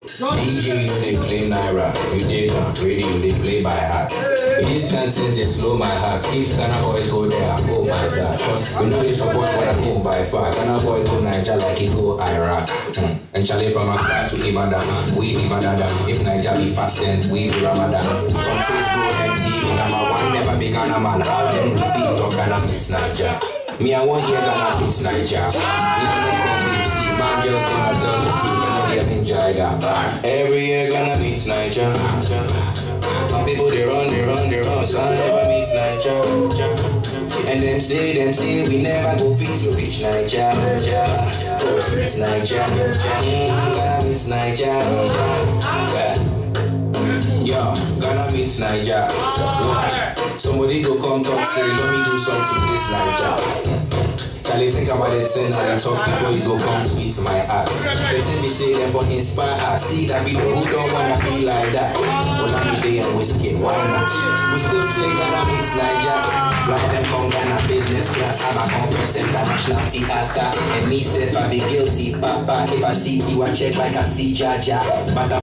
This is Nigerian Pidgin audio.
DJ, you dey play Naira, you dey on radio, you dey play by heart. These kind things dey slow my heart. If Ghana boys go there, oh my god. Cause we know they support when I go by far. Ghana boy go Niger like he go Iraq. Mm. And Charlie from Accra to Ibadan, we Ibadan. If Niger be fasting, we be Ramadan. From Trace go MTV, number one, never be Ghana man. How them repeat or Ghana beats Niger. Me, I want hear Ghana beats Niger. We don't come with see, man just gonna tell the truth and not get enjoy that. Every year gonna beat Niger. My people they run, they run, they run, so I never meet Niger. And them say, them say we never go fit to reach Niger. Cause it's Niger. Mm, Ghana meets Niger. Yeah. Yo, Ghana meets Niger. Somebody go come talk, say, let me do something this Niger. Charlie, think about it, thing how you talk before you go come tweet my ass. They say me say them for inspire us. See that video, who don't wanna be like that? Well, I'm day and whiskey, why not? We still say Ghana meets Niger. Fly them come Ghana business class, have a conference international theater. And me say if I be guilty, papa, if I see you, I check like I see Jaja. But I